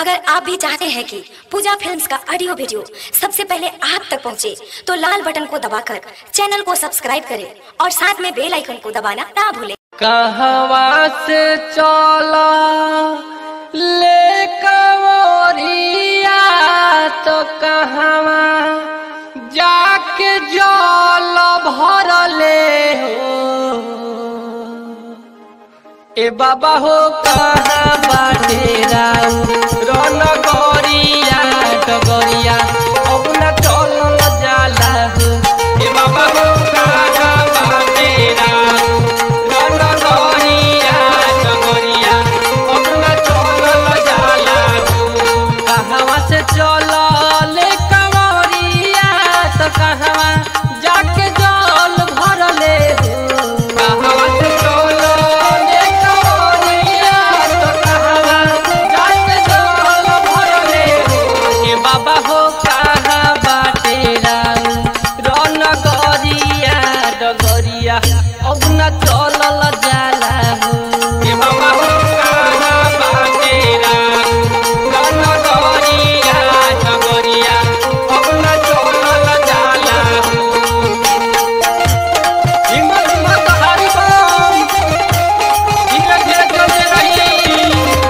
अगर आप भी चाहते हैं कि पूजा फिल्म्स का ऑडियो वीडियो सबसे पहले आप तक पहुंचे, तो लाल बटन को दबाकर चैनल को सब्सक्राइब करें और साथ में बेल आइकन को दबाना ना भूलें कहवा से चला ले कवरिया तो कहवा जाके जल भरले हो ए बाबा हो कहाँ बाटे रन गरिया डगरिया अब न चल जाला हो ए बाबा हो कहाँ बाटे रन गरिया डगरिया अब न चल जाला हो कहवा से चल ले कवरिया तो कहवा जाके जल भरले हो कहवा से चल ले कवरिया तो कहवा जाके जल भरले हो ए बाबा हो कहाँ बाटे रन गरिया डगरिया अब न चलल जाला हो ए बाबा हो कहाँ बाटे रन गरिया डगरिया अब न चलल जाला हो हिम्मत हिम्मत हारी बम धीरे धीरे चलते रही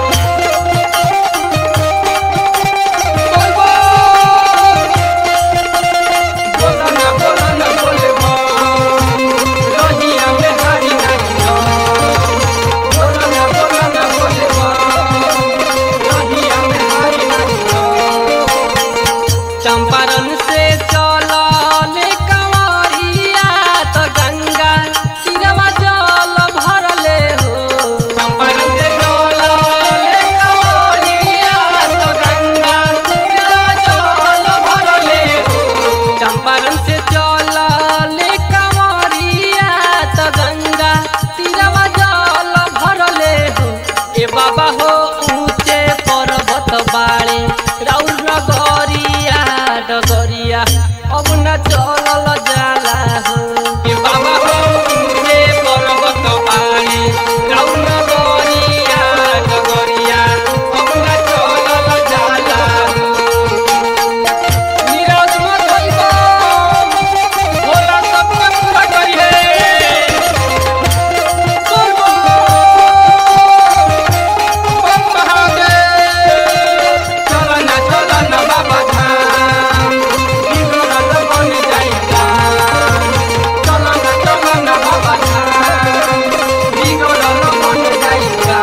बोल बोल बोला ना बोला ना बोले बम रहिया में हारी नहीं बोला ना बोला ना बोले बम रहिया में हारी नहीं चंपारण से चलल कंवरिया तो गंगा तीरवा जल भरले हो चंपारण से चलल कंवरिया तो गंगा तीरवा जल भरले हो चंपारण से चलल कंवरिया तो गंगा तीरवा जल भरले हो ए बाबा हो ऊंचे पर्वत बाड़े राउर नगरिया डगरिया अब न चलल जाला हो ए बाबा हो ऊंचे पर्वत बाड़े राउर नगरिया डगरिया अब न चलल जाला हो नीरज मत होइबो भोला सबके पूरा करी है बोल बोल महादेव चलना चलना बाबा धाम बिगड़ल बन जाइगा चलना चलना बाबा धाम बिगड़ल बन जाइगा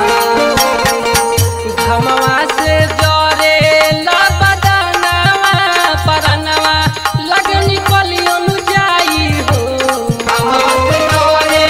घमवा से जरे लबदनवा परनवा लगनी कलियन जाई हो घमवा से जरे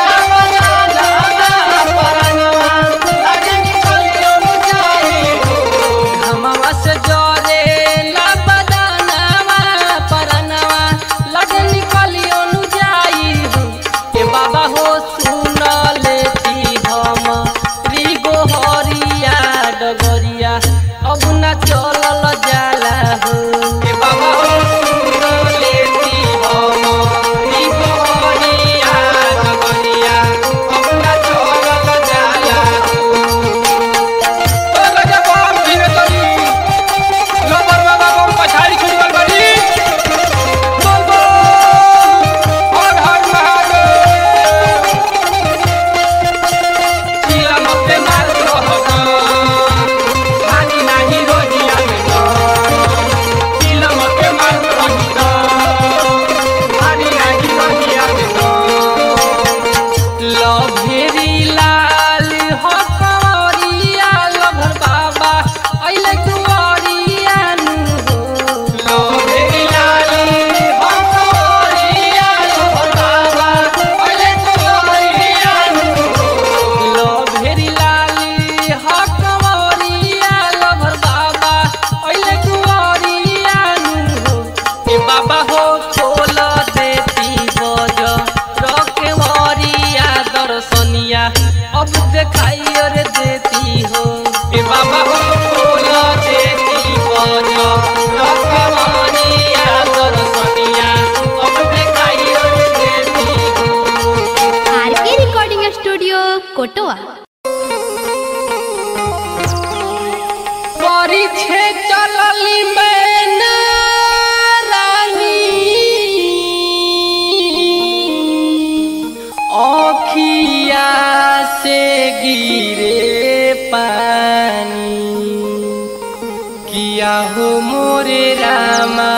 लबदनवा परनवा लगनी कलियन जाई हो घमवा से जरे लबदनवा परनवा लगनी कलियन जाई हो ए बाबा हो सुन लेती हम रिगो हरिया डगरिया अब न चलल जाला हो ए बाबा हो सुन लेती हम रिगो हरिया डगरिया अब न चलल जाला हो ओ राजा बाप धीरे तरी लबर बाबा बम पछाड़ी छुड़ल बड़ी बोल बोल हर हर महादेव चिला मते मार रहत हानि नाही रोजिया में परीक्षे चलली मैना रानी अखिया से गिरे पानी किया हो मोरे रामा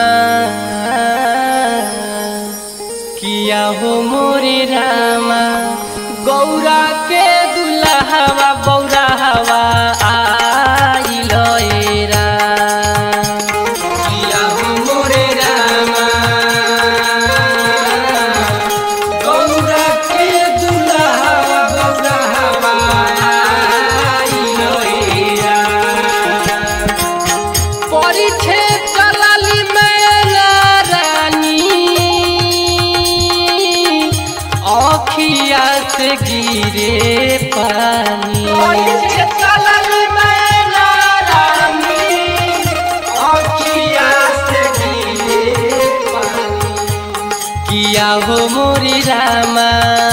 किया हो मोरे रामा गौरा के दुल्हवा बौरा हवा आइल एरा किया हो मोरे रामा गौरा के दुल्हवा बौरा हवा आइल एरा পরীক্ষে চলালি মেলা রানী অখিয়া সে গিরে পানি পরীক্ষে চলালি মেলা রানী অখিয়া সে গিরে পানি কিয়া হো মোরি রামা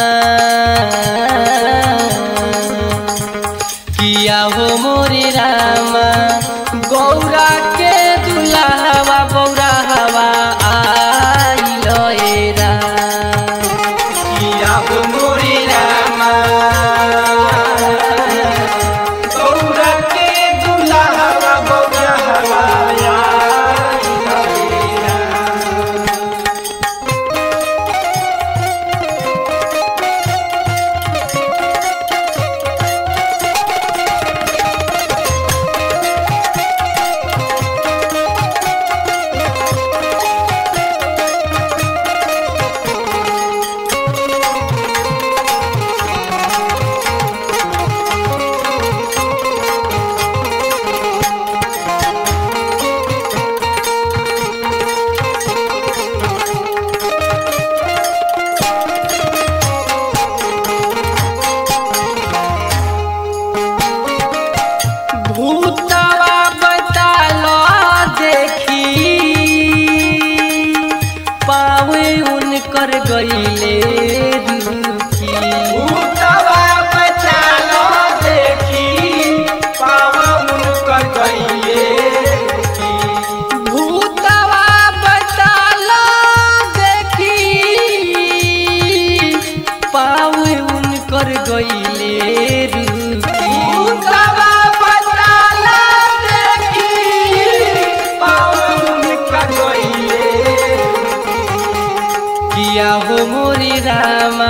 किया हो मोरे रामा गौरा के दुल्हवा बौरा हवा आइल एरा किया हो मोरे रामा गौरा के दुल्हवा बौरा हवा आइल एरा भूतवा बतालो देखी पावे उनकर गईले रुखी भूतवा बतालो देखी पावे उनकर गईले भूतवा बतालो देखी पावे उनकर गईले रुखी भूतवा बतालो देखी पावे उनकर गईले किया हो मोरी रामा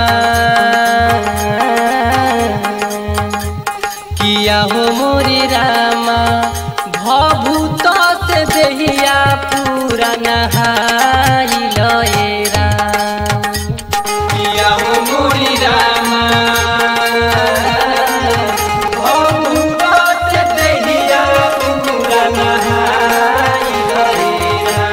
किया हो मोरी रामा भभूत से देहिया पूरा नहाइल एरा किया हो मोरी रामा भभूत से देहिया पूरा नहाइल एरा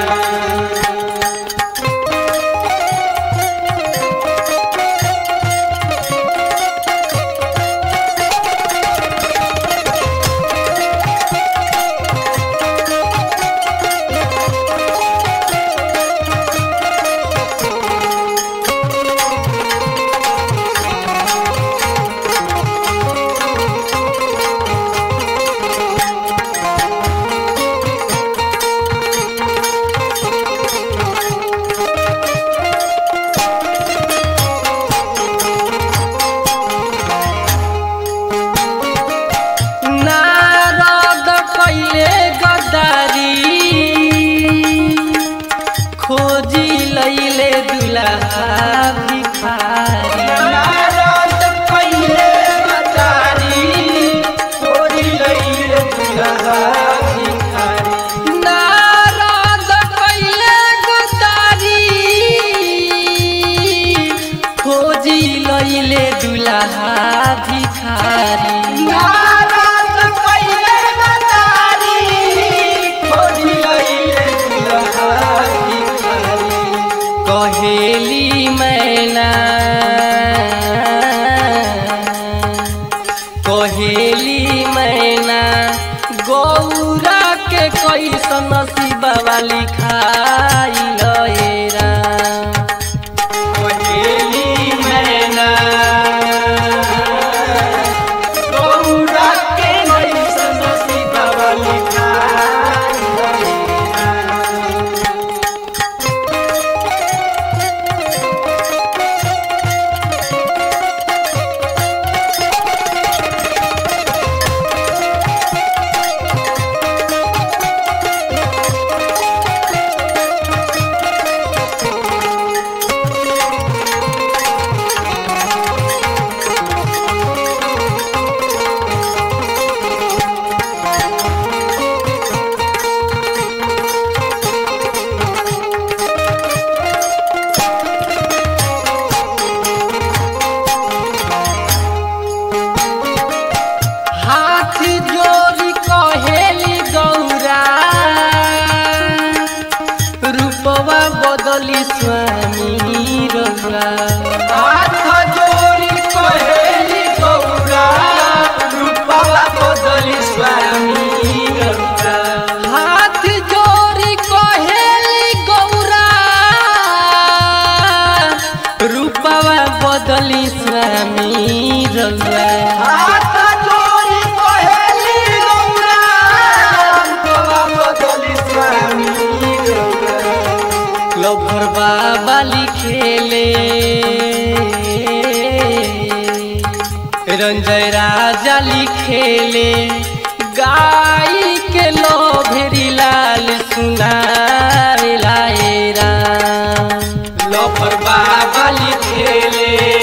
नारद कैले गद्दारी खोजी लैले दुल्हा भिखारी नारद कैले गद्दारी खोजी लैले दुल्हा भिखारी नारद कैले गद्दारी खोजी लैले दुल्हा भिखारी नारद कैले गद्दारी खोजी लैले दुल्हा भिखारी कहेली मैना कहेली मैना गौरा के कैसन शिवा वाली खाई लएरा कहेली मैना गौरा के कैसन शिवा वाली खाई बदली स्वामी रउआ हाथ जोड़ी कहेली गौरा रूपवा बदली स्वामी रउआ हाथ जोड़ी कहेली गौरा रूपवा बदली स्वामी रउआ हाथ जोड़ी कहेली गौरा रूपवा बदली स्वामी रउआ लभर बाबा लिखेले रंजय राजा लिखेले गाई के लोभेरी लाल सुनाए लाए राम लफर बाबा लिखेले